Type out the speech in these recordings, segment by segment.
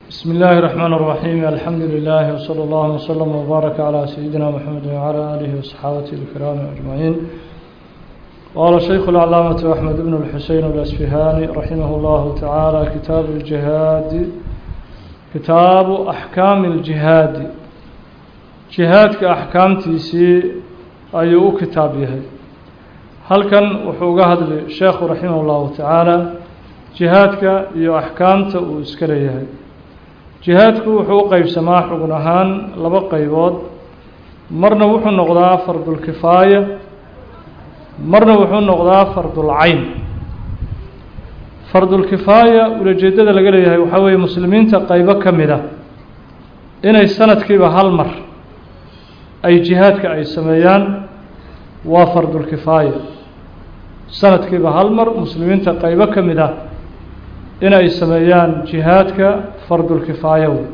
بسم الله الرحمن الرحيم الحمد لله وصلى الله وسلم وبارك على سيدنا محمد وعلى آله وصحابته الكرام أجمعين قال الشيخ العلامة أحمد بن الحسين الأسفهاني رحمه الله تعالى كتاب الجهاد كتاب أحكام الجهاد جهاد كأحكام تيسي أيو كتاب يهي هل كان وحوقها الشيخ رحمه الله تعالى جهادك يو أحكامته وإسكري يهي jihaadku wuxuu u qeybsamaa xugun ahaan laba qaybood marna wuxuu noqdaa fardulkifaaya marna wuxuu noqdaa fardulcayn fardulkifaaya ulajeedada laga leeyahay waxaa weeye muslimiinta qaybo ka mid a inay sanadkiiba hal mar ay jihaadka ay sameeyaan waa fardulkifaaya sanadkiiba hal mar muslimiinta qaybo ka mid ah in ay sameeyaan jihaadka fardulkifaaya wey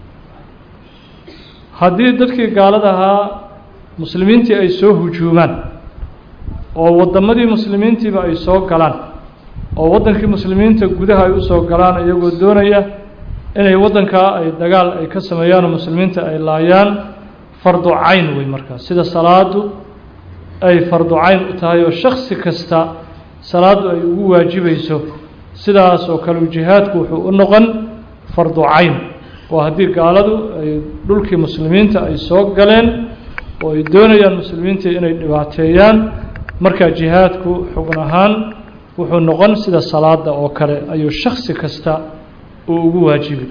haddii dadkii gaalada ahaa muslimiintii ay soo hujuumaan oo waddamadii muslimiintiiba ay soo galaan oo waddankii muslimiinta gudaha ay usoo galaan iyagoo doonaya inay waddankaa ay dagaal ay ka sameeyaan oo muslimiinta ay laayaan fardu cayn wey markaas sida salaadu ay fardu cayn u tahay oo shaksi kasta salaadu ay ugu waajibayso sidaas oo kale jihaadku wuxuu u noqon fardu cayn oo haddii gaaladu ay dhulkii muslimiinta ay soo galeen oo ay doonayaan muslimiintii inay dhibaateeyaan markaa jihaadku xubn ahaan wuxuu noqon sida salaada oo kale ayuu shaksi kasta uu ugu waajibi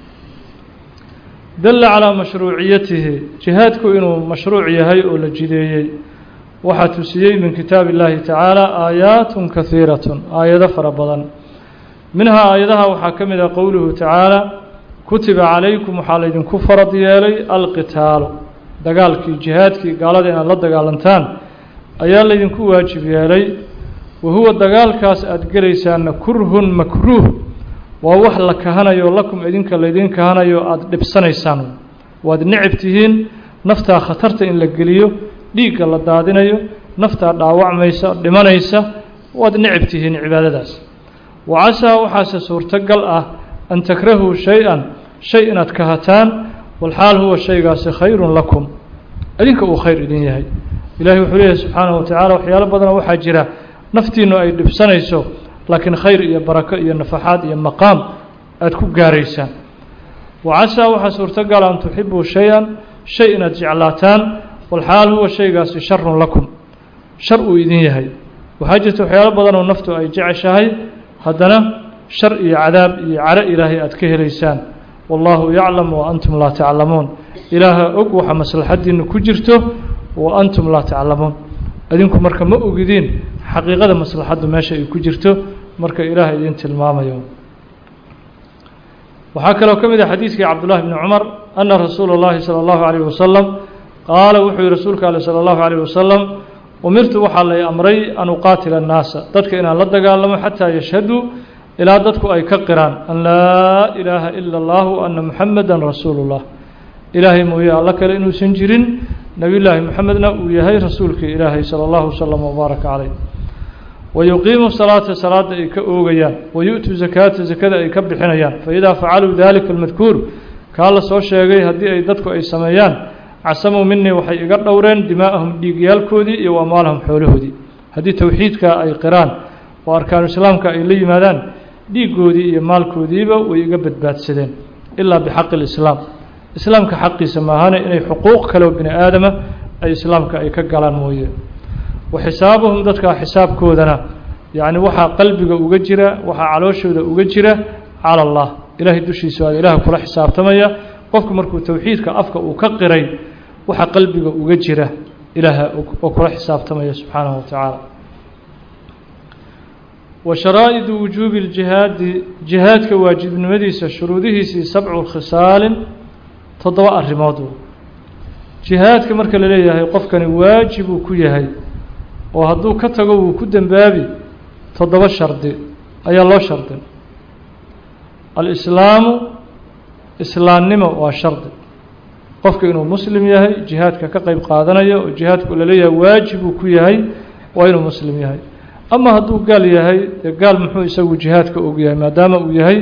dalla calaa mashruuciyatihi jihaadku inuu mashruuc yahay oo la jideeyey waxaa tusiyey min kitaab illaahi tacaala aayaatun kahiiratun aayado fara badan minhaa aayadaha waxaa ka mid ah qowluhu tacaala kutiba calaykum waxaa laydinku farad yeelay alqitaalu dagaalkii jihaadkii gaalada inaad la dagaalantaan ayaa laydinku waajib yeelay wa huwa dagaalkaas aada gelaysaanna kurhun makruuh waa wax la kahanayo lakum idinka laydin kahanayo aada dhibsanaysaan waad necab tihiin naftaa khatarta in la geliyo dhiigga la daadinayo naftaa dhaawacmaysa dhimanaysa waad necab tihiin cibaadadaas wacasaa waxaase suurtogal ah an takrahuu shay-an shay inaad kahataan walxaal huwa shaygaasi khayrun lakum idinka uu khayr idin yahay ilahi wuxuu leeyahay subxaanahu watacaala waxyaalo badanoo waxaa jira naftiinu ay dhibsanayso laakiin khayr iyo barako iyo nafaxaad iyo maqaam aada ku gaaraysaan wacasaa waxaa suurtogala an tuxibuu shay-an shay inaad jeclaataan walxaal huwa shaygaasi sharun lakum shar uu idin yahay waxaa jirta waxyaalo badanoo naftu ay jeceshahay haddana shar iyo cadaab iyo caro ilaahay aada ka helaysaan wallaahu yaclam wa antum laa taclamuun ilaaha og waxa maslaxaddiina ku jirto wa antum laa taclamuun idinku marka ma ogidiin xaqiiqada maslaxaddu meesha ay ku jirto marka ilaah idin tilmaamayo waxaa kaloo ka mid ah xadiidkii cabdullahi bni cumar ana rasuula اllahi salى اllahu calayh wasalam qaala wuxuu yihi rasuulka ale salى اllahu calayh wasalam umirtu waxaa lay amray an uqaatila annaasa dadka inaan la dagaalamo xataa yashhaduu ilaa dadku ay ka qiraan an laa ilaaha ila اllah ana muxameda rasuulu llah ilaahay mooye alla kale inuusan jirin nebiyullaahi moxamedna uu yahay rasuulkii ilaahay sala allahu wasalam wbaaraka caleyh wayuqiimu salaata salaada ay ka oogayaan wayu'tu zakaata zakada ay ka bixinayaan faidaa facaluu dalika almadkuur kaa la soo sheegay haddii ay dadku ay sameeyaan casamuu minii waxay iga dhowreen dimaa'ahum dhiigyaalkoodii iyo amwaalahum xoolahoodii haddii towxiidka ay qiraan oo arkaanu islaamka ay la yimaadaan dhiiggoodii iyo maalkoodiiba way iga badbaadsadeen ilaa bixaqi lislaam islaamka xaqiisa maahane inay xuquuq kaleo bini aadama ay islaamka ay ka galaan mooye wa xisaabuhum dadkaa xisaabkoodana yacni waxaa qalbiga uga jira waxaa calooshooda uga jira cala allah ilaahay dushiisa waa ilaah kula xisaabtamaya qofku markuu towxiidka afka uu ka qiray waxa qalbiga uga jira ilaaha oo kula xisaabtamaya subxaanahu wa tacaala wa sharaa'idu wujuubi ljihaadi jihaadka waajibnimadiisa shuruudihiisii sabcu khisaalin toddoba arrimood jihaadka marka la leeyahay qofkani waajib uu ku yahay oo hadduu ka tago wuu ku dembaabi toddoba shardi ayaa loo shardin alislaamu islaamnimo waa shardi qofka inuu muslim yahay jihaadka ka qeyb qaadanayo oo jihaadku laleeyahay waajib uu ku yahay waa inuu muslim yahay ama hadduu gaal yahay dee gaal muxuu isagu jihaadka og yahay maadaama uu yahay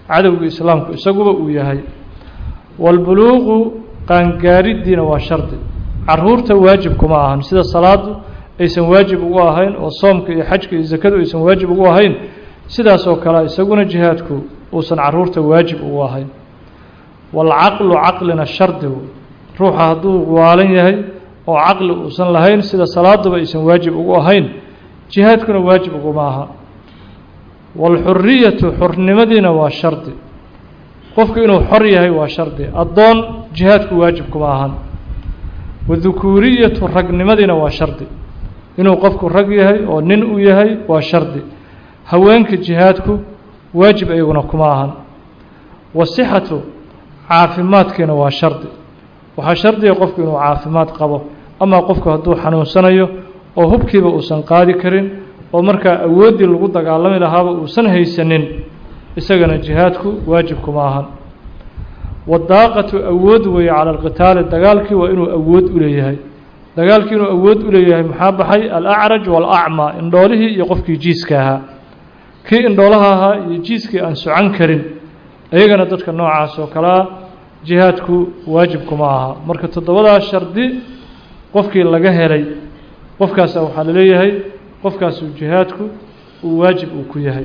cadowga islaamku isaguba uu yahay waalbuluuqu qaangaariddiina waa shardi caruurta waajib kuma ahan sida salaadu aysan waajib ugu ahayn oo soomka iyo xajka iyo sakadu aysan waajib ugu ahayn sidaas oo kale isaguna jihaadku uusan caruurta waajib ugu ahayn waalcaqlu caqlina shardigu ruuxa hadduu waalan yahay oo caqli uusan lahayn sida salaaduba aysan waajib ugu ahayn jihaadkuna waajib uguma aha waalxuriyatu xurnimadiina waa shardi qofku inuu xor yahay waa shardi addoon jihaadku waajib kuma ahan wadukuuriyatu ragnimadiina waa shardi inuu qofku rag yahay oo nin u yahay waa shardi haweenka jihaadku waajib iyaguna kuma ahan wasixatu caafimaadkiina waa shardi waxaa shardiga qofku inuu caafimaad qabo amaa qofku hadduu xanuunsanayo oo hubkiiba uusan qaadi karin oo markaa awooddii lagu dagaalami lahaaba uusan haysanin isagana jihaadku waajib kuma ahan wadaaqatu awood weeye cala alqitaali dagaalkii waa inuu awood u leeyahay dagaalkii inuu awood u leeyahay maxaa baxay alacraj waalacmaa indhoolihii iyo qofkii jiiska ahaa kii indhoolaha ahaa iyo jiiskii aan socan karin iyagana dadka noocaas oo kalea jihaadku waajib kuma aha marka toddobadaas shardi qofkii laga helay qofkaasa waxaa laleeyahay qofkaasuu jihaadku uu waajib uu ku yahay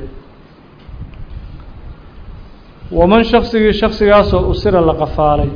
waman shaksigii shaksigaasoo usira la qafaalay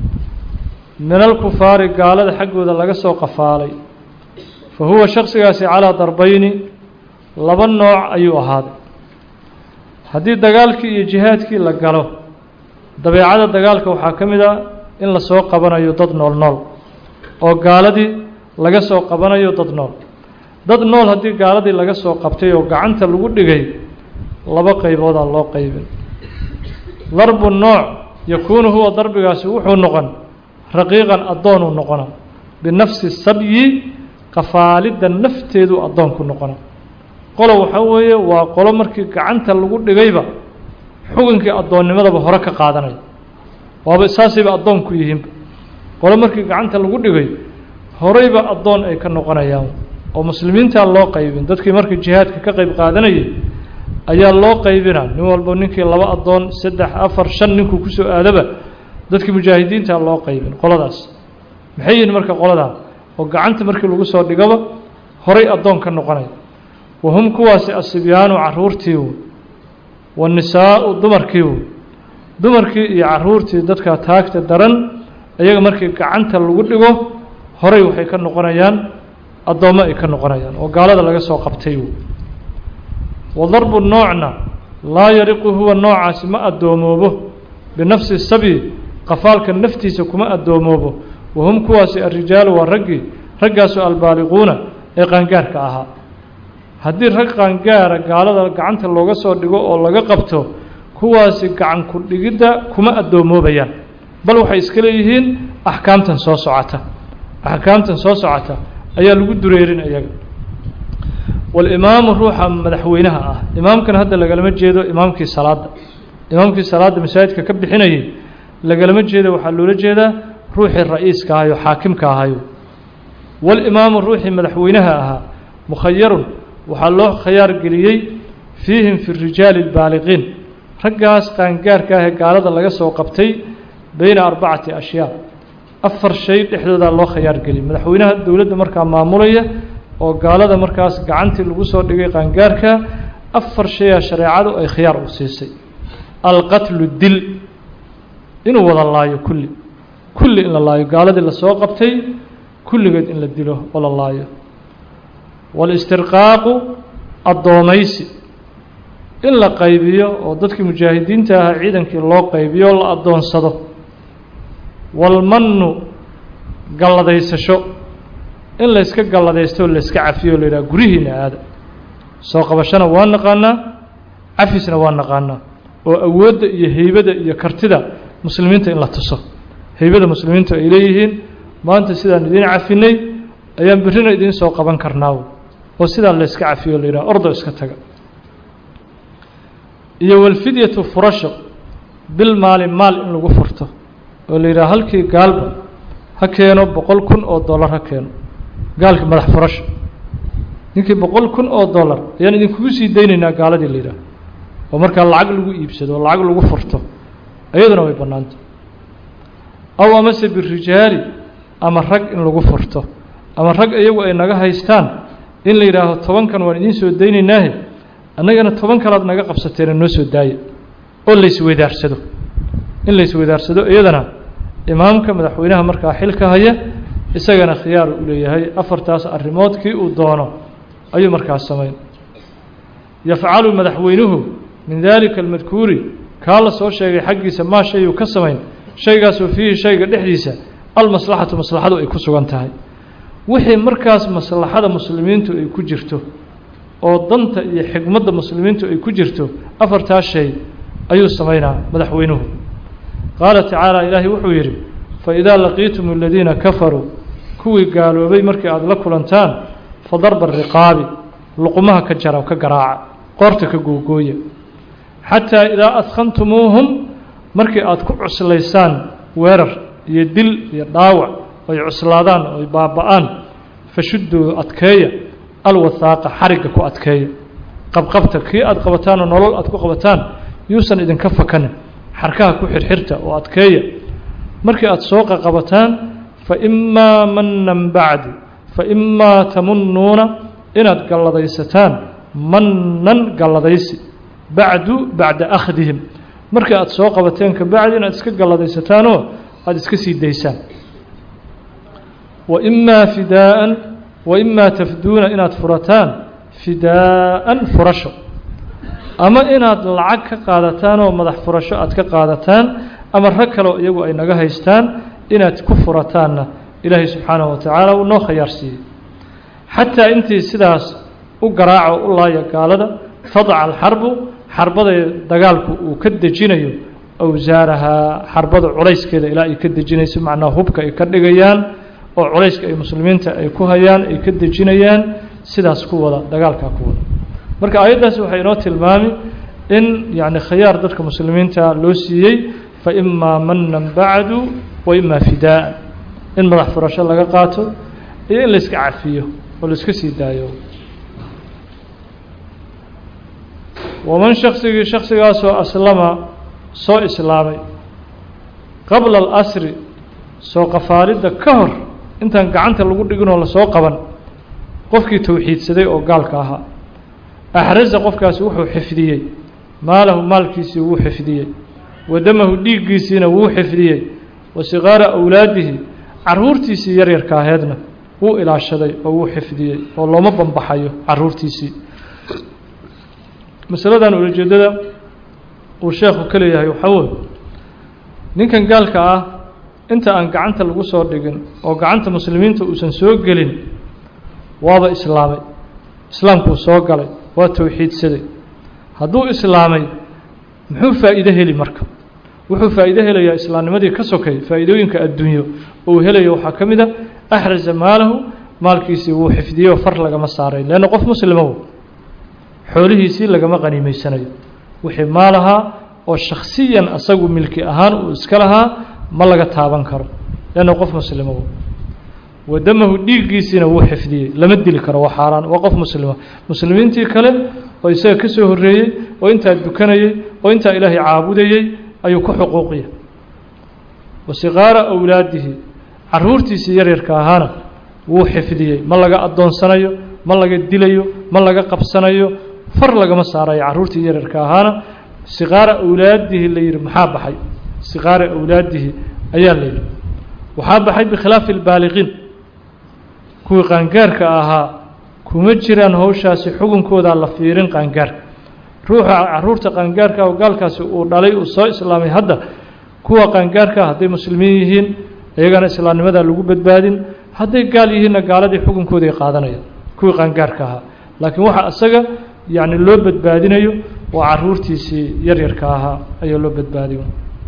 min alkufaari gaalada xaggooda laga soo qafaalay fa huwa shaksigaasi calaa darbayni laba nooc ayuu ahaaday haddii dagaalkii iyo jihaadkii la galo dabeecada dagaalka waxaa ka mid a in la soo qabanayo dad nool nool oo gaaladii laga soo qabanayo dad nool dad nool haddii gaaladii laga soo qabtay oo gacanta lagu dhigay laba qayboodaa loo qaybin darbu nooc yakuunu huwa darbigaasi wuxuu noqon raqiiqan addoonuu noqona binafsi sabyi qafaalidda nafteedu addoonku noqona qolo waxaa weeye waa qolo markii gacanta lagu dhigayba xukunkii addoonnimadaba hore ka qaadanaya waaba saasayba addoon ku yihiinba qolo markii gacanta lagu dhigay horeyba addoon ay ka noqonayaan oo muslimiintaa loo qaybin dadkii markii jihaadka ka qayb qaadanayay ayaa loo qaybina nin walba ninkii laba addoon saddex afar shan ninkuu kusoo aadaba dadkii mujaahidiintaa loo qaybin qoladaas maxay yihiin marka qoladaa oo gacanta markii lagu soo dhigaba horay addoon ka noqonaya wahum kuwaasi asibyaanu caruurtii wanisaau dumarkii dumarkii iyo caruurtii dadka taagta daran iyaga markii gacanta lagu dhigo horay waxay ka noqonayaan addoommo ay ka noqonayaan oo gaalada laga soo qabtay wadarbu noocna laa yariqu huwa noocaasi ma addoomoobo binafsi sabyi qafaalka naftiisa kuma addoomoobo wahum kuwaasi arijaalu waa raggii raggaasu albaaliquuna ee qaangaarka ahaa haddii rag qaangaara gaalada gacanta looga soo dhigo oo laga qabto kuwaasi gacan ku dhigidda kuma addoommoobayaan bal waxay iska leeyihiin axkaamtan soo socota axkaamtan soo socota ayaa lagu dureerin iyaga walimaamu ruuxa madaxweynaha ah imaamkan hadda lagalama jeedo imaamkii salaadda imaamkii salaadda masaajidka ka bixinayay lagalama jeedo waxaa loola jeedaa ruuxii ra-iiska ahayo xaakimka ahayo walimaamu ruuxii madaxweynaha ahaa mukhayarun waxaa loo khayaar geliyey fiihim fi rijaali albaaliqiin raggaas qaangaarka ah ee gaalada laga soo qabtay beyna arbacati ashyaa afar shay dhexdoodaa loo khayaar geliyey madaxweynaha dowladda markaa maamulaya oo gaalada markaas gacantii lagu soo dhigay qaangaarka afar shayaa shareecadu ay khiyaar u siisay alqatlu dil inuu wada laayo kulli kulli in la laayo gaaladii lasoo qabtay kulligeed in la dilo oo la laayo walistirqaaqu addoomaysi in la qaybiyo oo dadkii mujaahidiinta ahaa ciidankii loo qaybiyo o la addoonsado walmannu galladaysasho in layska galladaysto oo layska cafiyo o la yidhaha gurihiina aada soo qabashana waa naqaanaa cafisna waa naqaanaa oo awoodda iyo heybada iyo kartida muslimiinta in la tuso heybada muslimiintu ay leeyihiin maanta sidaan idiin cafinay ayaan berrina idiin soo qaban karnaa oo sidaa layska cafiyo o la yidhaha ordo iska taga iyo walfidyatu furasho bil maali maal in lagu furto oo la yidhaha halkii gaalba ha keeno boqol kun oo dollar ha keeno gaalkii madax furasho ninkii boqol kun oo dollar ayaan idinkugu sii daynaynaa gaaladii la yidhaha oo markaa lacag lagu iibsado oo lacag lagu furto iyaduna way bannaanta aw amase birijaali ama rag in lagu furto ama rag iyagu ay naga haystaan in la yidhaaho tobankan waan idiin soo daynaynaahe annagana toban kalaad naga qabsateena noo soo daaya oo laysweydaarsado in laysweydaarsado iyadana imaamka madaxweynaha markaa xilka haya isagana khiyaar u leeyahay afartaas arrimood kii uu doono ayuu markaas samayn yafcalu madaxweynuhu min daalika almadkuuri kaa la soo sheegay xaggiisa maa shayuu ka samayn shaygaasoo fiihi shayga dhexdiisa almaslaxatu maslaxadu ay ku sugan tahay wixii markaas maslaxada muslimiintu ay ku jirto oo danta iyo xigmadda muslimiintu ay ku jirto afartaas shay ayuu samaynaa madaxweynuhu qaala tacaala ilaahay wuxuu yidhi faidaa laqiitum aladiina kafaruu kuwii gaaloobay markii aada la kulantaan fa darba riqaabi luqumaha ka jara ka garaaca qoorta ka googooya xataa idaa adkhantumuuhum markii aada ku cuslaysaan weerar iyo dil iyo dhaawac oy cuslaadaan oy baaba-aan fashudduu adkeeya alwathaaqa xarigga ku adkeeya qabqabta kii aada qabataanoo nolol aada ku qabataan yuusan idinka fakanin xarkaha ku xirxirta oo adkeeya markii aada soo qaqabataan fa imaa manan bacdu fa imaa tamunnuuna inaad galladaysataan mannan galladaysi bacdu bacda akhdihim markii aada soo qabateen ka bacdi inaad iska galladaysataan aada iska sii daysaan wa imaa fidaa'an wa imaa tafduuna inaad furataan fidaa'an furasho ama inaad lacag ka qaadataan oo madax furasho aad ka qaadataan ama rag kaleo iyagu ay naga haystaan inaad ku furataanna ilaahay subxaanahu wa tacaala uu noo khayaar siiyey xataa intii sidaas u garaaca oo u laaya gaalada tadaca alxarbu xarbada dagaalku uu ka dejinayo awsaarahaa xarbada culayskeeda ilaa ay ka dejinayso macnaa hubka ay ka dhigayaan oo culayska ay muslimiinta ay ku hayaan ay ka dejinayaan sidaas ku wada dagaalkaa ku wada marka aayaddaas waxay inoo tilmaami in yacni khiyaar dadka muslimiinta loo siiyey fa imaa manan bacdu wa imaa fidaa'an in madax furasho laga qaato iyo in layska cafiyo oo laiska sii daayo waman shaksigii shaksigaasoo aslama soo islaamay qabla alasri soo qafaalidda ka hor intaan gacanta lagu dhiginoo lasoo qaban qofkii towxiidsaday oo gaalka ahaa axrasa qofkaasi wuxuu xifdiyey maalahu maalkiisii wuu xifdiyey wa damahu dhiiggiisiina wuu xifdiyey wa siqaara awlaadihi caruurtiisii yaryarka aheedna wuu ilaashaday oo wuu xifdiyey oo looma bambaxayo caruurtiisii masaladan ulajeedada uu sheekhu ka leeyahay waxaa wey ninkan gaalka ah inta aan gacanta lagu soo dhigin oo gacanta muslimiinta uusan soo gelin waaba islaamay islaamkuu soo galay waa towxiidsaday hadduu islaamay muxuu faa'iido heli marka wuxuu faa'iido helayaa islaamnimadii ka sokay faa'iidooyinka adduunyo uu helayo waxaa ka mid a axrasa maalahu maalkiisii wuu xifdiyey oo far lagama saaray leanna qof muslimow xoolihiisii lagama qaniimeysanayo wixii maalahaa oo shakhsiyan asagu milki ahaan uu iska lahaa ma laga taaban karo leanna qof muslimow wadamahu dhiiggiisiina wuu xifdiyey lama dili karo waa xaaraan waa qof muslima muslimiintii kale oo isaga ka soo horreeyey oo intaa dukanayey oo intaa ilaahay caabudayey ayuu ku xuquuqiya wa siqaara awlaadihi caruurtiisii yaryarka ahaana wuu xifdiyey ma laga addoonsanayo ma laga dilayo ma laga qabsanayo far lagama saarayo caruurtii yaryarka ahaana siqaara awlaadihi la yidhi maxaa baxay siqaara awlaadihi ayaa la yidhi waxaa baxay bikhilaafi albaaliqiin kuwii qaangaarka ahaa kuma jiraan howshaasi xukunkoodaa la fiirin qaangaarka ruuxa caruurta qaangaarka oo gaalkaasi uu dhalay uu soo islaamay hadda kuwa qaangaarka hadday muslimiin yihiin iyagana islaamnimadaa lagu badbaadin hadday gaal yihiinna gaaladii xukunkooday qaadanayaan kuwii qaangaarka ahaa laakiin waxa isaga yacni loo badbaadinayo waa caruurtiisii yaryarka ahaa ayaa loo badbaadiyo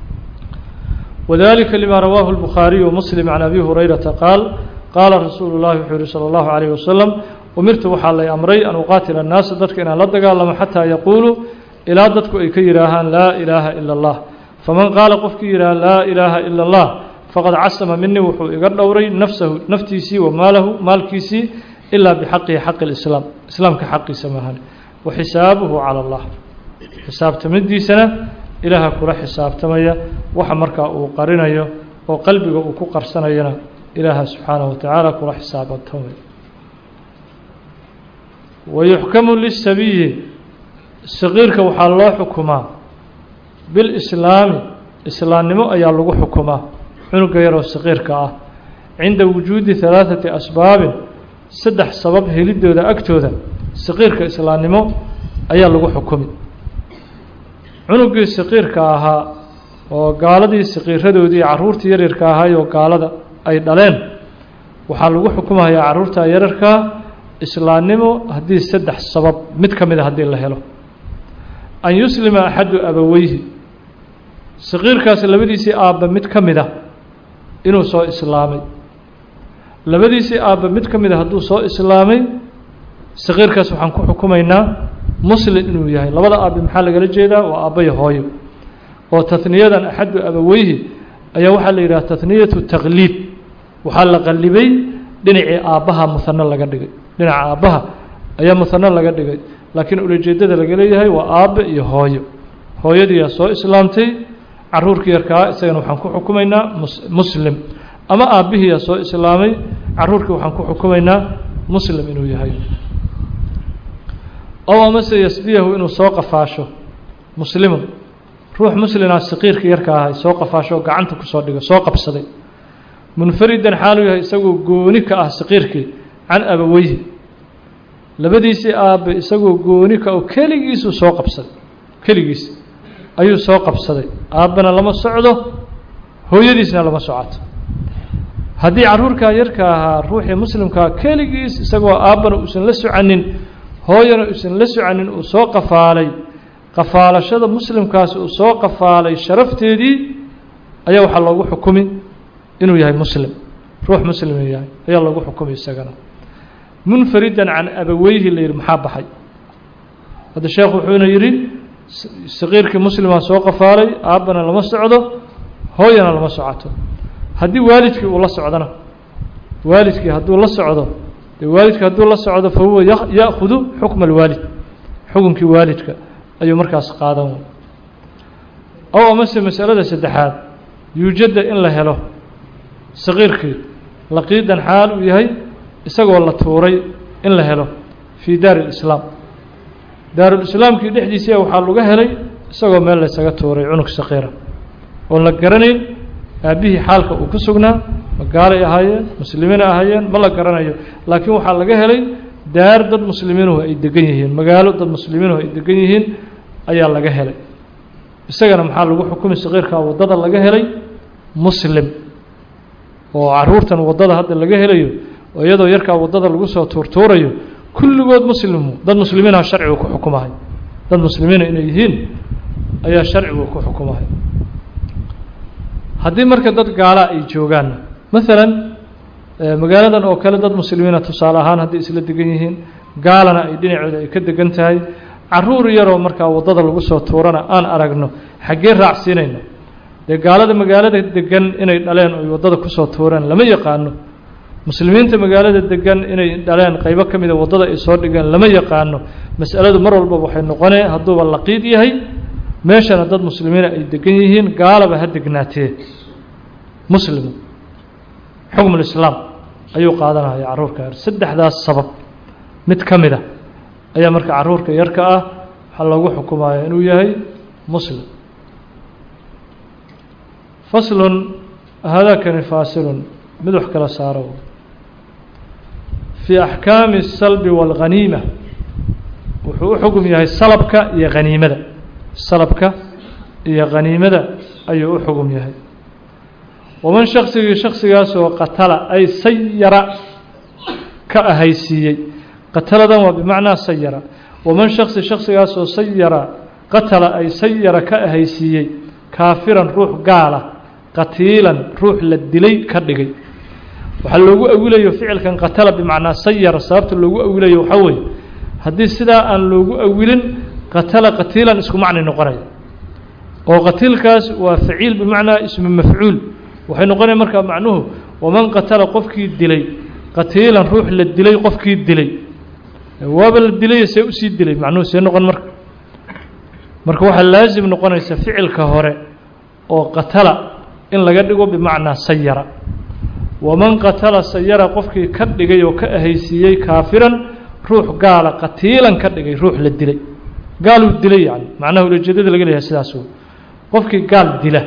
wadalika lima rawaahu الbukhaariyu wmuslim can abi hurayrata qaal qaala rasuulu llahi wuxuu yihi salى اllahu عalayh wasalam umirtu waxaa lay amray an uqaatila annaasa dadka inaan la dagaalamo xataa yaquuluu ilaa dadku ay ka yidhaahaan laa ilaaha ila اllah faman qaala qofkii yidhaha laa ilaaha ila اllah faqad casama minii wuxuu iga dhowray nafsahu naftiisii wa maalahu maalkiisii ilaa bixaqihi xaqi اlislaam islaamka xaqiisa maahan wa xisaabuhu calى اllah xisaabtamadiisana ilaaha kula xisaabtamaya waxa markaa uu qarinayo oo qalbiga uu ku qarsanayana ilaaha subxaanaه wa tacaala kula xisaabtamaya wayuxkamu lisabiyi saqiirka waxaa loo xukumaa bilislaami islaamnimo ayaa lagu xukumaa cunuga yaroo saqiirka ah cinda wujuudi halaaثati asbaabin saddex sabab helidooda agtooda saqiirka islaamnimo ayaa lagu xukumi cunugii saqiirka ahaa oo gaaladii saqiiradoodii carruurtii yaryarka ahaayoo gaalada ay dhaleen waxaa lagu xukumayaa carruurta yararkaa islaamnimo haddii saddex sabab mid ka mida haddii la helo an yuslima axadu abaweyhi saqiirkaasi labadiisii aabba mid ka mid a inuu soo islaamay labadiisii aabba mid ka mid a hadduu soo islaamay saqiirkaas waxaan ku xukumaynaa muslim inuu yahay labada aabbe maxaa lagala jeedaa waa aabbayo hooyo oo taniyadan axadu abaweyhi ayaa waxaa la yidhaha taniyatu taqliib waxaa la qallibay dhinacii aabbaha muhano laga dhigay dhinaca aabbaha ayaa muhano laga dhigay laakiin ulajeedada laga leeyahay waa aabbe iyo hooyo hooyadiiyaa soo islaamtay caruurkii yarkaa isagana waxaan ku xukumaynaa muslim ama aabbihiiyaa soo islaamay caruurkii waxaan ku xukumaynaa muslim inuu yahay ow amase yasbiyahu inuu soo qafaasho muslimun ruux muslinaa saqiirka yarka ahay soo qafaasho oo gacanta kusoo dhigo soo qabsaday munfaridan xaaluu yahay isagoo gooni ka ah saqiirkii can abaweyhi labadiisii aabbe isagoo gooni ka oo keligiisuu soo qabsaday keligiis ayuu soo qabsaday aabbana lama socdo hooyadiisna lama socoto haddii carruurkaa yarka ahaa ruuxii muslimkaa keligiis isagoo aabbana uusan la soconin hooyana uusan la soconin uu soo qafaalay qafaalashada muslimkaasi uu soo qafaalay sharafteedii ayaa waxaa loogu xukumi inuu yahay muslim ruux muslim inuu yahay ayaa loogu xukumi isagana munfaridan can abaweyhi la yidhi maxaa baxay hadda sheekhu wuxuuna yidhi saqiirkii muslimaa soo qafaalay aabbana lama socdo hooyana lama socoto haddii waalidkii uu la socdona waalidkii hadduu la socdo dee waalidkii hadduu la socdo fa huwa ya'khudu xukma alwaalid xukunkii waalidka ayuu markaas qaadan way ow amase masalada saddexaad yuujadda in la helo saqiirkii laqiidan xaal uu yahay isagoo la tuuray in la helo fii daari lislaam daarulislaamkii dhexdiisia waxaa laga helay isagoo meel laysaga tuuray cunug saqiira oon la garanayn aabbihii xaalka uu ku sugnaa ma gaalay ahaayeen muslimiina ahaayeen ma la garanayo laakiin waxaa laga helay daar dad muslimiinuhu ay degan yihiin magaalo dad muslimiinuhu ay degan yihiin ayaa laga helay isagana maxaa lagu xukumi saqiirkaa waddada laga helay muslim oo caruurtan waddada hadda laga helayo oo iyadoo yarkaa waddada lagu soo tuurtuurayo kulligood muslimu dad muslimiinha sharcigu ku xukumahay dad muslimiina inay yihiin ayaa sharcigu ku xukumahay haddii marka dad gaalaa ay joogaanna maalan magaaladan oo kale dad muslimiina tusaale ahaan hadday isla degan yihiin gaalana ay dhinacooda ay ka degan tahay caruur yaroo markaa waddada lagu soo tuurana aan aragno xaggee raacsiinayno dee gaalada magaalada degan inay dhaleen oy waddada kusoo tuureen lama yaqaano muslimiinta magaalada degan inay dhaleen qaybo ka mida waddada ay soo dhigeen lama yaqaano mas'aladu mar walba waxay noqonee hadduuba laqiid yahay meeshana dad muslimiina ay degan yihiin gaalaba ha degnaatee muslimu xukmulislaam ayuu qaadanaya carruurka yar saddexdaas sabab mid ka mid a ayaa marka carruurka yarka ah waxaa loogu xukumaya inuu yahay muslim faslun haadaakani faasilun mid wax kala saaro fii axkaami الsalbi wاlghaniima wuxuu u xugum yahay salabka iyo haniimada salabka iyo khaniimada ayuu u xugum yahay waman shaksigii shaksigaasoo qatala ay sayara ka ahaysiiyey qataladan waa bimacnaa sayara waman shaksi shaksigaasoo sayara qatala ay sayara ka ahaysiiyey kaafiran ruux gaala qatiilan ruux la dilay ka dhigay waxaa loogu awilayo ficilkan qatala bimacnaa sayara sababta loogu awilayo waxaa weeye haddii sidaa aan loogu awilin qatala qatiilan isku macni noqonaya oo qatiilkaas waa faciil bimacnaa ismu mafcuul waxay noqonaya markaa macnuhu waman qatala qofkii dilay qatiilan ruux la dilay qofkii dilay waaba la dilay see usii dilay macnuhu see noqon marka marka waxaa laasim noqonaysa ficilka hore oo qatala in laga dhigo bimacnaa sayara waman qatala sayara qofkii ka dhigay oo ka ahaysiiyey kaafiran ruux gaala qatiilan ka dhigay ruux la dilay gaaluu dilay yani macnaha ulajeedada laga leeyahay sidaas wey qofkii gaal dila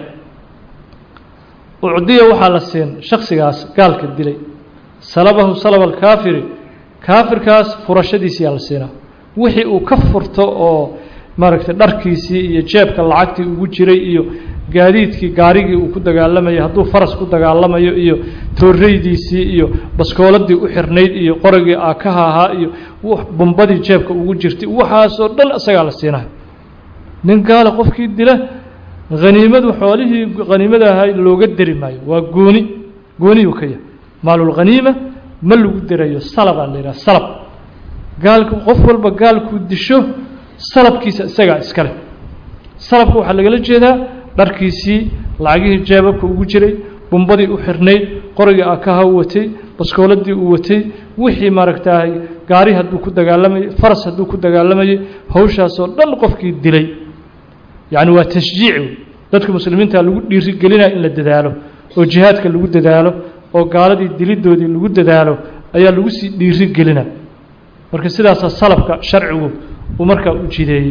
ucdiya waxaa la siin shaksigaas gaalka dilay salabahu salaba alkaafiri kaafirkaas furashadiisiyaa la siinaa wixii uu ka furto oo maaragtay dharkiisii iyo jeebka lacagtii ugu jiray iyo gaadiidkii gaarigii uu ku dagaalamayay hadduu faras ku dagaalamayo iyo tooreydiisii iyo baskooladii u xirnayd iyo qoragii aakaha ahaa iyo bumbadii jeebka ugu jirtay waxaasoo dhan isagaa la siinayo nin gaala qofkii dila haniimadu xoolihii haniimada ahaa looga deri maayo waa gooni gooniyuu ka yahay maalulkhaniima ma lagu derayo salabaa la yidhaha salab gaalku qof walba gaalkuu disho salabkiisa isagaa iska leh salabka waxaa lagala jeedaa dharkiisii lacagihii jeebabka ugu jiray bumbadii u xirnayd qorigii akaha u watay baskooladii uu watay wixii maaragtaay gaari hadduu ku dagaalamayay faras hadduu ku dagaalamayay hawshaasoo dhan qofkii dilay yacni waa tashjiic wey dadka muslimiinta lagu dhiirigelinaya in la dadaalo oo jihaadka lagu dadaalo oo gaaladii dilidoodii lagu dadaalo ayaa lagu sii dhiirigelina marka sidaasaa salabka sharcigu uu markaa u jideeyey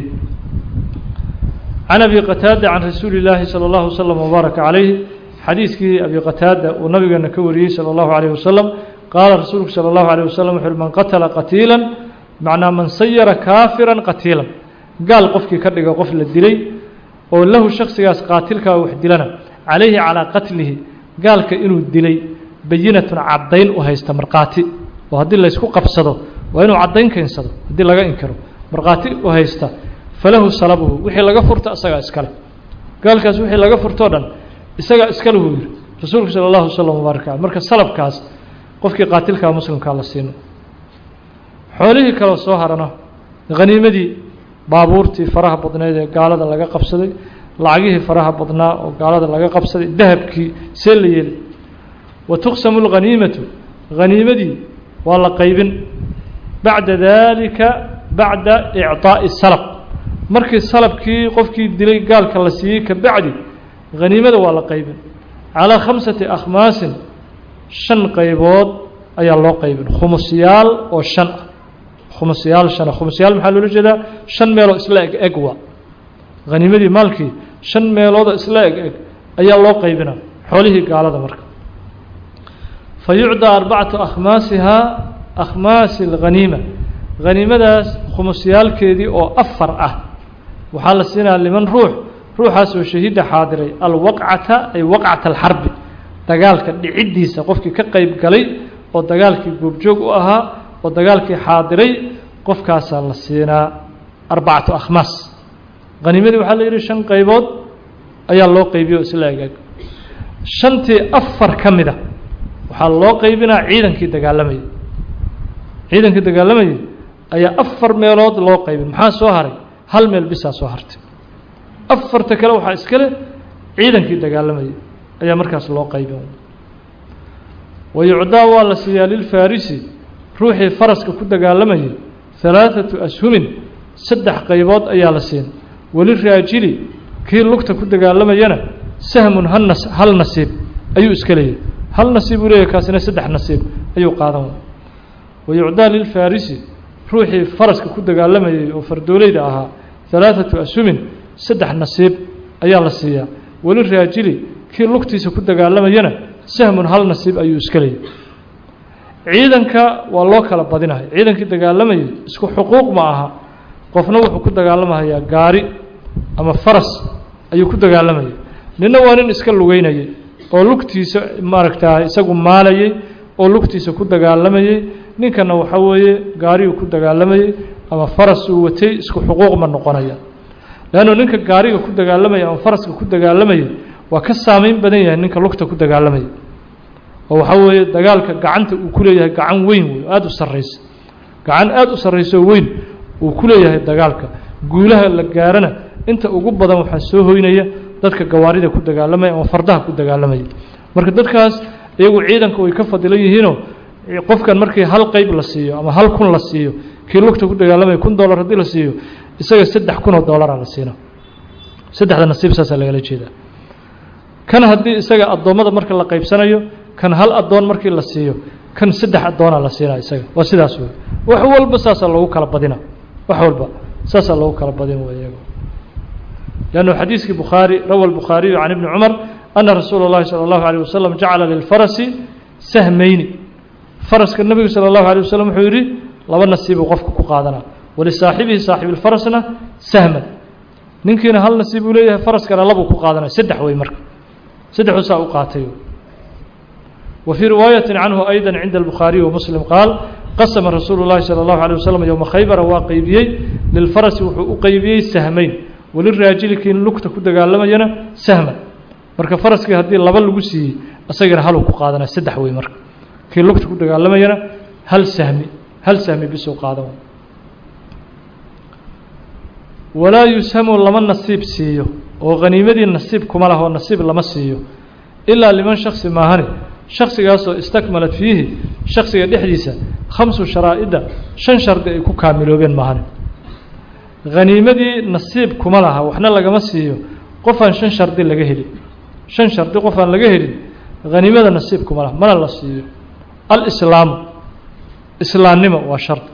can abi qataada can rasuuli illaahi salى اllahu wslm wbaaraka calayh xadiiskii abi qataada uu nabigeena ka wariyey salى اllahu alayh wasalam qaala rasuulku salى اllahu alيh wasalam wuxu uhi man qatala qatiila macnaa man sayara kaafira qatiila gaal qofkii ka dhiga qof la dilay oo lahu shaksigaas qaatilkaa wax dilana calayhi calaa qatlihi gaalka inuu dilay bayinatun caddayn u haysta markhaati oo haddii laysku qabsado waa inuu caddayn keensado haddii laga inkiro markhaati u haysta falahu salabuhu wixii laga furta isagaa iskale gaalkaas wixii laga furtoo dhan isagaa iskale huu yihi rasuulku sala allahu wasalam wbaaraka caleh marka salabkaas qofkii qaatilkaa muslimkaa la siino xoolihii kaleo soo harana haniimadii baabuurtii faraha badneed ee gaalada laga qabsaday lacagihii faraha badnaa oo gaalada laga qabsaday dahabkii see la yeeli wa tuqsamu lghaniimatu haniimadii waa la qaybin bacda daalika bacda icطaaءi salab markii salabkii qofkii dilay gaalka la siiyey ka bacdi haniimada waa la qaybin calىa khamsati akhmaasin shan qaybood ayaa loo qaybin khumusyaal oo shan ah khumusyaal shana khumusyaal maxaa loola jeedaa shan meeloo isla eg eg waa haniimadii maalkii shan meeloodoo isla eg eg ayaa loo qaybina xoolihii gaalada marka fa yucdaa arbacatu akhmaasihaa akhmaasi اlghaniima haniimadaas khumusyaalkeedii oo afar ah waxaa la siinaya liman ruux ruuxaasoo shahiida xaadiray alwaqcata ay waqcata alxarbi dagaalka dhiciddiisa qofkii ka qeyb galay oo dagaalkii goobjoog u ahaa oo dagaalkii xaadiray qofkaasaa la siinaa arbacatu akhmaas haniimadii waxaa la yidhi shan qaybood ayaa loo qaybiyo isla egaag shantii afar ka mida waxaa loo qaybinaa ciidankii dagaalamayay ciidankii dagaalamayay ayaa afar meelood loo qaybin maxaa soo haray hal meel bisaa soo hartay afarta kale waxaa iska leh ciidankii dagaalamayay ayaa markaas loo qaybin wa yucdaa waa la siiyaa lilfarisi ruuxii faraska ku dagaalamayay halaaثatu ashumin saddex qaybood ayaa la siin waliraajili kii lugta ku dagaalamayana sahmun halnas hal nasiib ayuu iska leeyahy hal nasiib uu leeyahy kaasina saddex nasiib ayuu qaadan wa yucdaa lilfarisi ruuxii faraska ku dagaalamayay oo fardoolayda ahaa halaaثatu ashumin saddex nasiib ayaa la siiyaa waliraajili kii lugtiisa ku dagaalamayana sahmun hal nasiib ayuu iska leeyahy ciidanka waa loo kala badinahay ciidankii dagaalamayay isku xuquuq ma aha qofna wuxuu ku dagaalamahayaa gaari ama faras ayuu ku dagaalamayay ninna waa nin iska lugeynayay oo lugtiisa maaragtaa isagu maalayay oo lugtiisa ku dagaalamayay ninkana waxa weeye gaariyuu ku dagaalamayay ama faras uu watay isku xuquuq ma noqonaya leannu ninka gaariga ku dagaalamaya ama faraska ku dagaalamayay waa ka saameyn badan yahay ninka lugta ku dagaalamaya oo waxaa weeye dagaalka gacanta uu ku leeyahay gacan weyn wey aada u sarraysa gacan aada u sarrayso weyn uu ku leeyahay dagaalka guulaha la gaarana inta ugu badan waxaa soo hoynaya dadka gawaarida ku dagaalamaya ama fardaha ku dagaalamaya marka dadkaas iyagu ciidanka way ka fadilan yihiinoo qofkan markii hal qeyb la siiyo ama hal kun la siiyo kii lugta ku dagaalamaya kun dollar haddii la siiyo isaga saddex kun oo dollaraa la siina saddexda nasiib saasaa lagala jeedaa kan haddii isaga addoommada marka la qaybsanayo kan hal addoon markii la siiyo kan saddex addoona la siinaa isaga waa sidaas wey wax walba saasaa loogu kala badina wax walba saasaa loogu kala badin wey iyaga لأنه xadيiثkii bخاarي rawى الbخاaرiيu عن iبن cمر أنa رasuul الlahi صلى الله عليه وسلم جacala للفرس سhمeyni فرسka nebigu slى الlaه عليه وسلم wuxuu yihi laba nasiibuu qofka ku qaadana walisaaxibihi saaxiب الفرسna سhما ninkiina hal nasiib uu leeyahay faraskana labuu ku qaadanaya saddex wey marka saddexuusaa u qaatay وفي رواaيaة عنه أيضا عند البخاaري ومسلم قاaل qasma رasuuل الlahi صلى الله عليه وسلم يومa khaybra waa qeybiyey للفرس wuxuu u qeybiyey سhمeyn waliraajili kii lugta ku dagaalamayana sahman marka faraskii haddii laba lagu siiyey isagana haluu ku qaadanaya saddex wey marka kii lugta ku dagaalamayana hal sahmi hal sahmi bisuu qaadan walaa yushamu lama nasiib siiyo oo haniimadii nasiib kuma laho nasiib lama siiyo ilaa liman shaksi maahani shaksigaasoo istakmalat fiihi shaksiga dhexdiisa khamsu sharaa'ida shan shardi ay ku kaamiloobeen maahani haniimadii nasiib kuma laha waxna lagama siiyo qofaan shan shardi laga helin shan shardi qofaan laga helin haniimada nasiib kuma laha mana la siiyo alislaamu islaamnimo waa shardi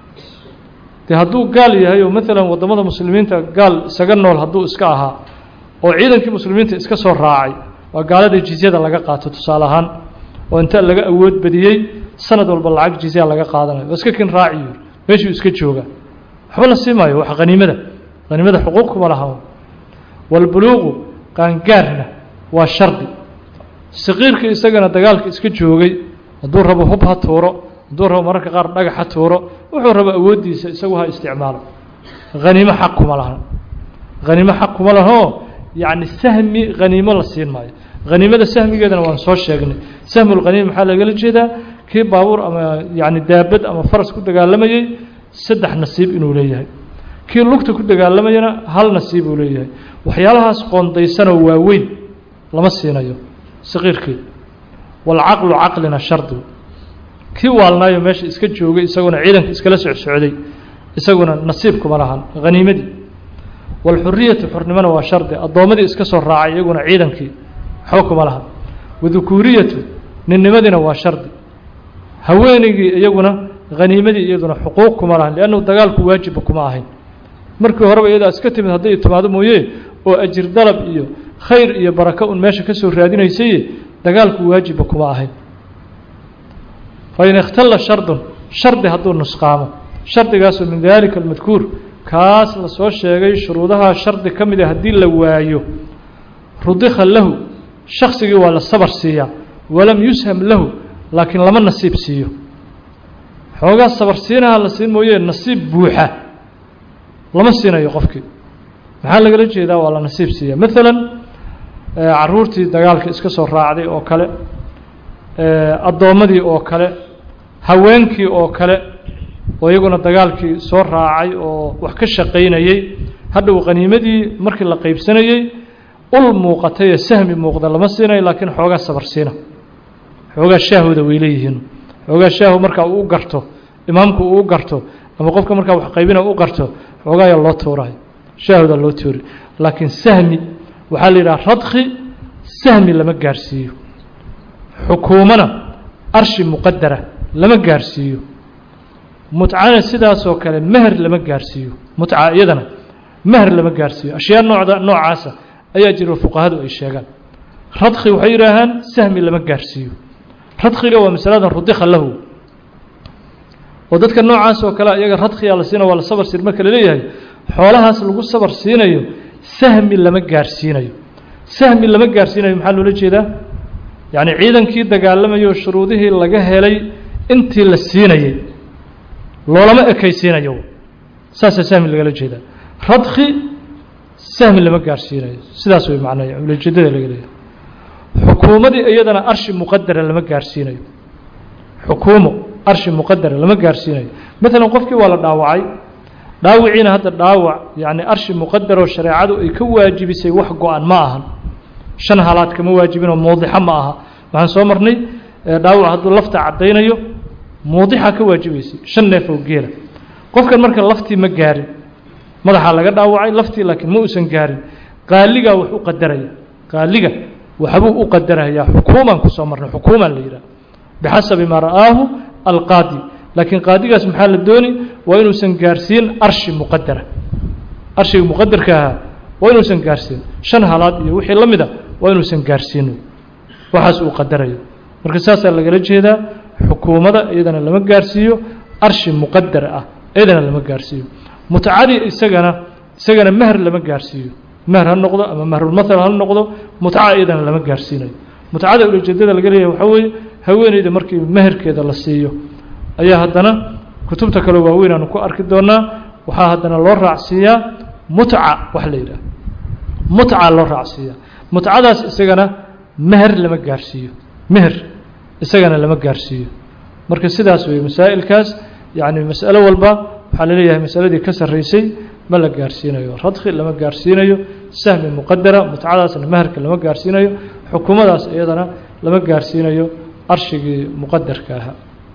dee hadduu gaal yahay oo maalan waddamada muslimiinta gaal isaga nool hadduu iska ahaa oo ciidankii muslimiinta iska soo raacay waa gaalada jizyada laga qaato tusaale ahaan oo inta laga awood badiyey sanad walba lacag jizya laga qaadanayo waa iska kin raaci yuri meeshuu iska jooga waxba la sii maayo wax haniimada haniimada xuquuq kuma laha walbuluuqu qaangaarna waa shardi saqiirka isagana dagaalka iska joogay hadduu rabo hub ha tuuro hadduu rabo mararka qaar dhagax ha tuuro wuxuu rabo awooddiisa isagu ha isticmaalo haniimo xaq kuma laha haniimo xaq kuma lahoo yacni sahmi haniimo la siin maayo haniimada sahmigeedana waan soo sheegnay sahmulhaniim maxaa lagala jeedaa kii baabuur ama yacni daabad ama faras ku dagaalamayey saddex nasiib inuu leeyahay kii lugta ku dagaalamayana hal nasiib uu leeyahay waxyaalahaas qoondaysanoo waaweyn lama siinayo saqiirkii walcaqlu caqlina shardi kii waalnaayo meesha iska joogay isaguna ciidanka iskala socsocday isaguna nasiib kuma lahan haniimadii walxuriyatu xurnimona waa shardi addoommadii iska soo raacay iyaguna ciidankii waxba kuma lahan wadukuuriyatu ninnimadiina waa shardi haweenaygii iyaguna haniimadii iyaduna xuquuq kuma lahan liannahu dagaalku waajibba kuma ahayn markii horeba iyadaa iska timid hadday timaado mooye oo ajir dalab iyo khayr iyo barako un meesha ka soo raadinaysaye dagaalku waajibba kuma ahayn fain ikhtalla shardun shardi hadduu nusqaamo shardigaasoo min daalika almadkuur kaas la soo sheegay shuruudaha shardi ka mid a haddii la waayo rudikha lahu shaksigii waa la sabar siiyaa walam yusham lahu laakiin lama nasiib siiyo xoogaa sabar siinaha la siin mooye nasiib buuxa lama siinayo qofkii maxaa lagala jeedaa waa la nasiib siiya maalan caruurtii dagaalka iska soo raacday oo kale addoommadii oo kale haweenkii oo kale oo iyaguna dagaalkii soo raacay oo wax ka shaqaynayey hadhow qaniimadii markii la qaybsanayey ul muuqatay ee sahmi muuqda lama siinayo laakiin xoogaa sabar siina xoogaa shaahooda way leeyihiin xoogaa shaahu markaa uu u garto imaamku uu u garto ama qofka markaa wax qaybina u garto xoogaaya loo tuurayo shaahooda loo tuuri laakiin sahmi waxaa la yidhaha radki sahmi lama gaarsiiyo xukuumana arshi muqadara lama gaarsiiyo mutcana sidaasoo kale meher lama gaarsiiyo mutca iyadana meher lama gaarsiiyo ashyaa noocda noocaasa ayaa jiro fuqahadu ay sheegaan radki waxay yidhaahaan sahmi lama gaarsiiyo radkiga waa masaladan rudika lahu oo dadka noocaas oo kale iyaga radkiyaa la siina waa la sabar siin marka laleeyahay xoolahaas lagu sabar siinayo sahmi lama gaarsiinayo sahmi lama gaarsiinayo maxaa loola jeedaa yacni ciidankii dagaalamayo shuruudihii laga helay intii la siinayey loolama ekaysiinayo saasaa sahmi lagala jeedaa radki sahmi lama gaarsiinayo sidaas way macnaya ulajeedada laga leeyahay xukuumadii iyadana arshi muqadara lama gaarsiinayo xukuumo arshi muqadara lama gaarsiinayo maalan qofkii waa la dhaawacay dhaawiciina hadda dhaawac yacni arshi muqadaroo shareecadu ay ka waajibisay wax go-an ma ahan shan halaad kama waajibinoo muudixa ma aha waxaan soo marnay dhaawac hadduu lafta caddaynayo muudixa ka waajibaysay shan neef oo geela qofkan marka laftii ma gaarin madaxaa laga dhaawacay laftii laakiin ma uusan gaarin qaaligaa wax u qadaraya qaaliga waxbuu u qadarayaa xukuuman kusoo marnay xukuuman la yidhaha bixasabi maa ra'aahu alqaadi laakiin qaadigaas maxaa la dooni waa inuusan gaarsiin arshi muqadara arshiga muqadarka ahaa waa inuusan gaarsiin shan halaad iyo wixii la mid a waa inuusan gaarsiin waxaas uu qadarayo marka saasaa lagala jeedaa xukuumada iyadana lama gaarsiiyo arshi muqadar ah iyadana lama gaarsiiyo mutcadii isagana isagana meher lama gaarsiiyo meher ha noqdo ama mehrulmathal ha noqdo mutca iyadana lama gaarsiinayo mutcada ulajeedada laga leeyahay waxaa weeye haweeneyda markii meherkeeda la siiyo ayaa haddana kutubta kale waaweyn aanu ku arki doonaa waxaa haddana loo raacsiiyaa mutca wax la yidhaah mutca loo raacsiiyaa mutcadaas isagana meher lama gaarsiiyo meher isagana lama gaarsiiyo marka sidaas weeye masaa'ilkaas yacni mas'alo walba waxaa la leeyahay masaladii ka sarraysay ma la gaarsiinayo radkhi lama gaarsiinayo sahmi muqadara mutcadaasna meherka lama gaarsiinayo xukumadaas iyadana lama gaarsiinayo arshigii muqadarka ahaa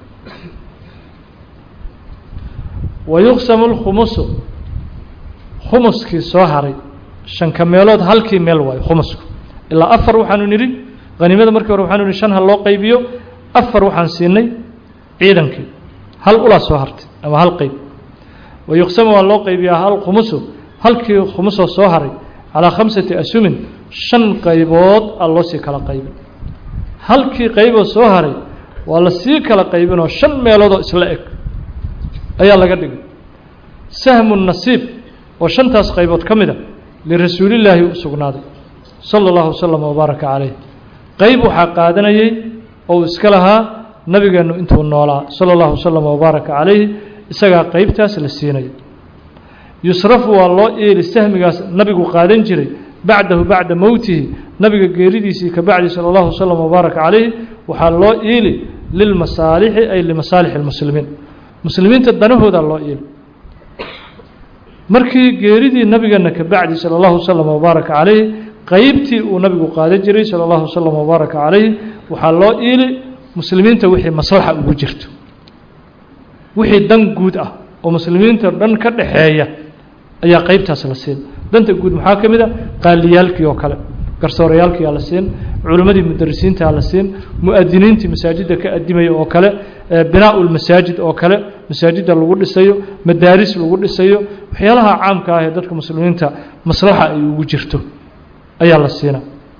wayuqsamu lkhumusu khumuskii soo haray shanka meelood halkii meel waayo khumusku ilaa afar waxaanu nidhi haniimada markii hore waxaanu nidhi shan ha loo qaybiyo afar waxaan siinay ciidankii hal ulaa soo hartay ama hal qeyb wayuqsamu waa loo qaybiyaa hal khumusu halkii khumusoo soo haray calaa khamsati asumin shan qaybood a loo sii kala qaybin halkii qayboo soo haray waa la sii kala qaybinoo shan meeloodoo isla eg ayaa laga dhigay sahmu nasiib oo shantaas qaybood ka mid a lirasuulillaahi u sugnaaday sala allahu wasalam wabaaraka calayh qayb waxaa qaadanayay oo uu iska lahaa nabigeennu intuu noolaa sala allahu wasalam wabaaraka calayhi isagaa qaybtaas la siinaya yusrafu waa loo eeli sahmigaas nabigu qaadan jiray bacdahu bacda mowtihi nabiga geeridiisii ka bacdi sala allahu wasalam wabaaraka calayhi waxaa loo iili lilmasaalixi ay limasaalixi lmuslimiin muslimiinta danahoodaa loo iili markii geeridii nabigeena ka bacdi sala allahu wasalam wabaaraka calayhi qeybtii uu nabigu qaadan jiray sala allahu wasalam wabaaraka calayhi waxaa loo iili muslimiinta wixii maslaxa ugu jirto wixii dan guud ah oo muslimiinta dhan ka dhaxeeya ayaa qeybtaas la siin danta guud maxaa ka mid a qaaliyaalkii oo kale garsoorayaalkiyaa la siin culimmadii mudarisiintaa la siin mu-adiniintii masaajidda ka adimaya oo kale binaa lmasaajid oo kale masaajidda lagu dhisayo madaaris lagu dhisayo waxyaalaha caamka ah ee dadka muslimiinta maslaxa ay ugu jirto ayaa la siina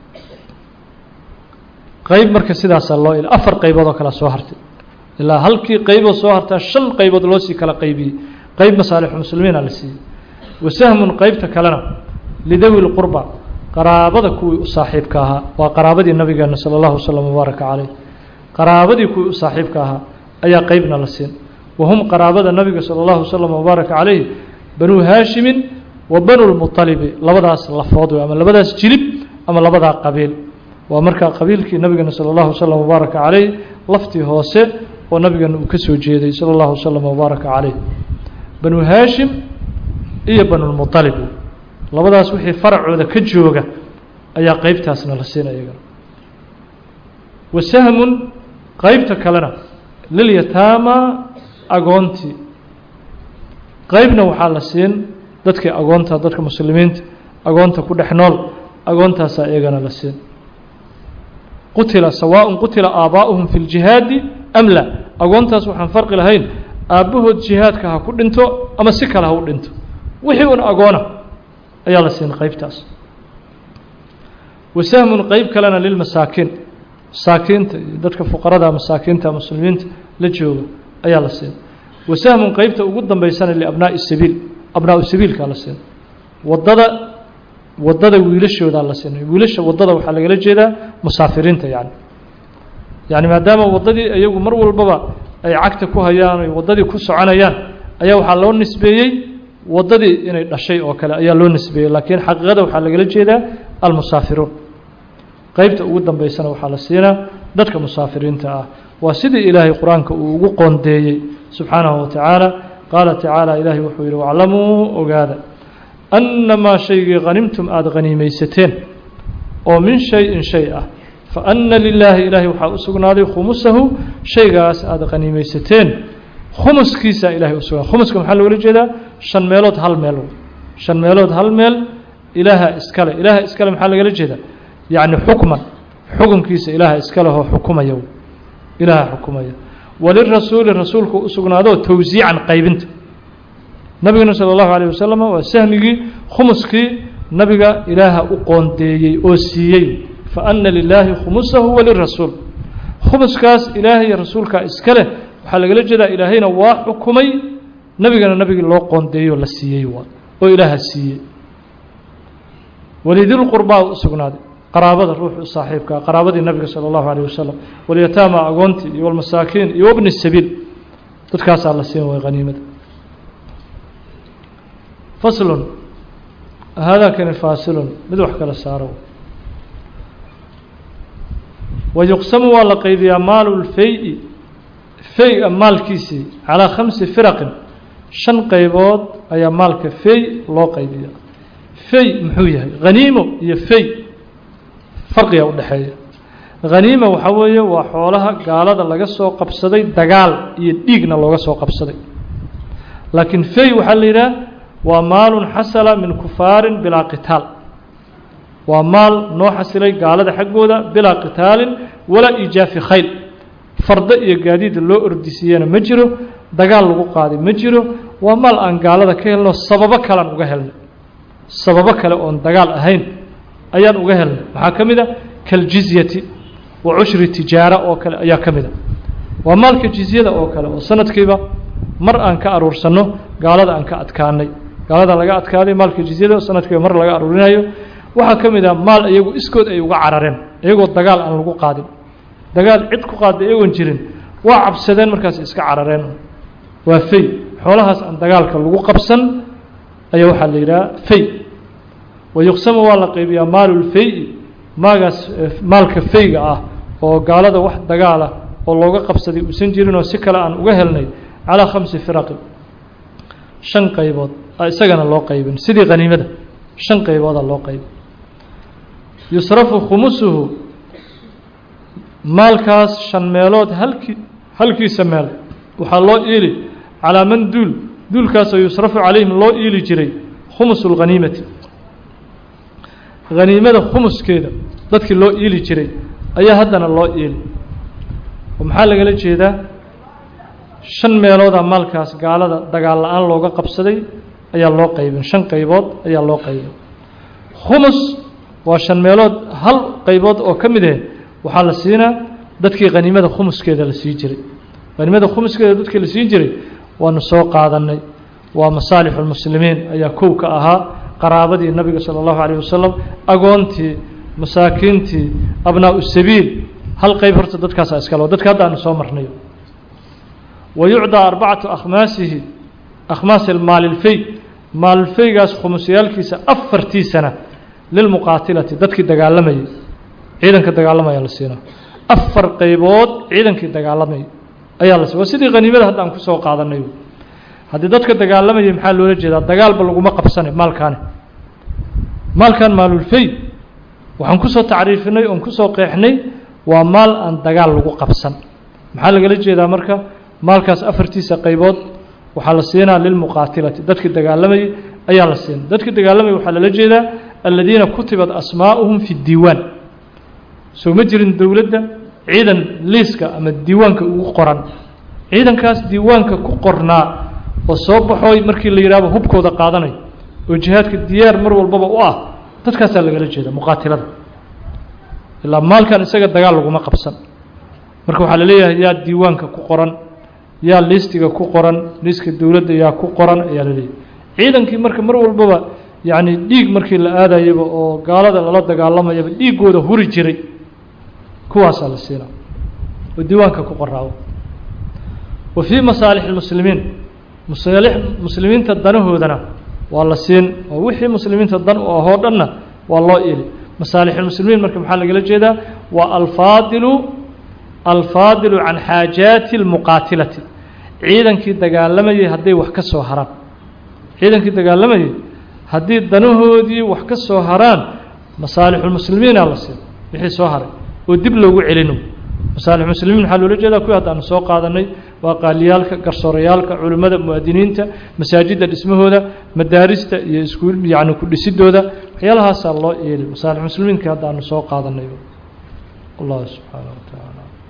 qayb marka sidaasaa loo il afar qaybood oo kale soo hartay ilaa halkii qayboo soo hartaa shan qaybood loo sii kala qaybiyey qayb masaalixu muslimiina la siiyey wasahmun qaybta kalena lidawi lqurba qaraabada kuwii u saaxiibka ahaa waa qaraabadii nabigeena sala allahu wasalam wabaaraka caleyh qaraabadii kuwii u saaxiibka ahaa ayaa qeybna la siin wahum qaraabada nabiga sala allahu wasalam wabaaraka caleyhi banuu haashimin wa banu lmuطalibi labadaas lafood wey ama labadaas jilib ama labadaa qabiil waa markaa qabiilkii nabigeena sala allahu wasalam wabaaraka caleyh laftii hoose oo nabigeena uu ka soo jeeday sala allahu wasalam wabaaraka caleyh banu haashim iyo banulmuطalib labadaas wixii faracooda ka jooga ayaa qeybtaasna la siin iyagana wasahmun qeybta kalena lilyataama agoontii qeybna waxaa la siin dadkii agoonta dadka muslimiinta agoonta ku dhex nool agoontaasaa iyagana la siin qutila sawaaء qutila aabaa'uhum fi اljihaadi am la agoontaas waxaan farqi lahayn aabbahood jihaadka ha ku dhinto ama si kale ha u dhinto wixii un agoona ayaa la siin qeybtaas wasahmun qeyb kalena lilmasaakiin masaakiinta iyo dadka fuqarada masaakiinta muslimiinta la jooga ayaa la siin wasahmun qeybta ugu dambeysana liabnaa'i sabiil abnaau sabiilkaa la siin wadada wadada wiilashoodaa la siinay wiilasha wadada waxaa lagala jeedaa musaafiriinta yani yani maadaama waddadii iyagu mar walbaba ay cagta ku hayaan ay waddadii ku soconayaan ayaa waxaa loo nisbeeyey waddadii inay dhashay oo kale ayaa loo nisbeeyey laakiin xaqiiqada waxaa lagala jeedaa almusaafiruun qeybta ugu dambeysana waxaa la siinaa dadka musaafiriinta ah waa sidii ilaahay qur-aanka uu ugu qoondeeyey subxaanahu wa tacaala qaala tacaala ilaahay wuxuu yidhi waclamuu ogaada annamaa shaygii hanimtum aada haniimaysateen oo min shay-in shay ah fa anna lilaahi ilaahay waxaa u sugnaaday khumusahu shaygaas aada haniimaysateen khumuskiisaa ilahay u sugnaaday khumuska maxaa loola jeedaa shan meelood hal meel shan meelood hal meel ilaaha iskale ilaaha iskale maxaa lagala jeedaa yacni xukman xukunkiisa ilaaha iskalehoo xukumaya ilaaha xukumaya walirasuuli rasuulku u sugnaadoo towsiican qaybinta nabigana salى اllahu alيه wasalam waa sahmigii khumuskii nabiga ilaaha u qoondeeyey oo siiyey faana lilaahi khumusahu walirasuul khumuskaas ilaahay iyo rasuulkaa iska leh waxaa lagala jeedaa ilaahayna waa xukumay nebigana nebigii loo qoondeeyey oo la siiyey waa oo ilaaha siiyey walidilqurbaa u sugnaaday qaraabada ruuxu u saaxiibkaa qaraabadii nabiga salى اllahu alيه wasalam walyataama agoontii iyo walmasaakiin iyo wabni sabiil dadkaasaa la siin way haniimada faslun haadaakani faasilun mid wax kala saaro wayuqsamu waa la qaybiyaa maalu lfey-i fey-a maalkiisii calaa khamsi firaqin shan qaybood ayaa maalka fey loo qaybiya fey muxuu yahay haniimo iyo fey farqiga udhexeeya haniima waxaa weeye waa xoolaha gaalada laga soo qabsaday dagaal iyo dhiigna looga soo qabsaday laakiin fey waxaa la yidhaha waa maalun xasala min kufaarin bilaa qitaal waa maal noo xasilay gaalada xaggooda bilaa qitaalin walaa iijaafi khayl fardo iyo gaadiid loo ordisiiyana ma jiro dagaal lagu qaaday ma jiro waa maal aan gaalada ka helno sababo kalean uga helnay sababo kale oon dagaal ahayn ayaan uga helnay maxaa ka mid a kaljizyati wa cushri tijaara oo kale ayaa ka mid a waa maalka jizyada oo kale oo sanadkiiba mar aan ka aruursanno gaalada aan ka adkaanay gaalada laga adkaaday maalka jizyada sanadkiiba mar laga aruurinayo waxaa ka mid ah maal iyagu iskood ay uga carareen iyagoo dagaal aan lagu qaadin dagaal cid ku qaaday iyagoon jirin waa cabsadeen markaas iska carareen waa fey xoolahaas aan dagaalka lagu qabsan ayaa waxaa la yidhaha fey wayuqsamu waa la qaybiyaa maalulfey maagaas maalka feyga ah oo gaalada wax dagaala oo looga qabsaday uusan jirin oo si kale aan uga helnay calaa khamsi firaqin shan qaybood isagana loo qaybin sidii haniimada shan qaybooda loo qaybi yusrafu khumusuhu maalkaas shan meelood halkii halkiisa meel waxaa loo iili calaa man duul duulkaasoo yusrafu calayhim loo iili jiray khumusu lghaniimati haniimada khumuskeeda dadkii loo iili jiray ayaa haddana loo iili oo maxaa lagala jeedaa shan meelooda maalkaas gaalada dagaal la-aan looga qabsaday ayaa loo qaybin shan qaybood ayaa loo qaybin khumus waa shan meelood hal qaybood oo ka mid ah waxaa la siinaa dadkii haniimada khumuskeeda la sii jiray haniimada khumuskeeda dadkii la siin jiray waanu soo qaadanay waa masaalixu lmuslimiin ayaa kow ka ahaa qaraabadii nabiga sala allahu calayh wasalam agoontii masaakiintii abnaau sabiil hal qayb horta dadkaasaa iskale dadka hadda aanu soo marnayo wa yucdaa arbacatu akhmaasihi akhmaasi maalilfey maalilfeygaas khumusyaalkiisa afartiisana lilmuqaatilati dadkii dagaalamayay ciidanka dagaalamaya la siinaa afar qaybood ciidankii dagaalamayay ayaa la waa sidii haniimada hadda aan kusoo qaadanay haddii dadka dagaalamayay maxaa loola jeedaa dagaalba laguma qabsanay maalkaani maalkan maalulfey waxaan kusoo tacriifinay oon kusoo qeexnay waa maal aan dagaal lagu qabsan maxaa lagala jeedaa marka maalkaas afartiisa qaybood waxaa la siinaa lilmuqaatilati dadkii dagaalamayay ayaa la siinaa dadkii dagaalamayay waxaa lala jeedaa aladiina kutibat asmaa'uhum fi diiwaan soo ma jirin dowladda ciidan liiska ama diiwaanka ugu qoran ciidankaas diiwaanka ku qornaa oo soo baxooy markii la yidhahdo hubkooda qaadanayo oo jihaadka diyaar mar walbaba u ah dadkaasaa lagala jeeda muqaatilada ilaa maalkan isaga dagaal laguma qabsan marka waxaa la leeyahay yaa diiwaanka ku qoran yaa liistiga ku qoran liiska dowladda yaa ku qoran ayaa la leeyahay ciidankii marka mar walbaba yacni dhiig markii la aadayaba oo gaalada lala dagaalamayaba dhiiggooda huri jiray kuwaasaa la siinaa oo diiwaanka ku qoraawo wa fii masaalix اlmuslimiin masaalix muslimiinta danahoodana waa la siin oo wixii muslimiinta dan u ahoo dhanna waa loo ili masaalixulmuslimiin marka maxaa lagala jeedaa waa alfaadilu alfaadilu can xaajaati اlmuqaatilati ciidankii dagaalamayay hadday wax ka soo haraan ciidankii dagaalamayay haddii danahoodii wax ka soo haraan masaalixulmuslimiina la siin wixii soo haray oo dib loogu celino masaalixmuslimiin maxaa loola jeedaa kuwii haddaanu soo qaadanay waa qaaliyaalka garsoorayaalka culimmada mu'adiniinta masaajidda dhismahooda madaarista iyo iskuul yacni ku dhisidooda waxyaalahaasaa loo yeeli masaalix muslimiinka hadda aanu soo qaadanay allah subxaanaه wa tacaala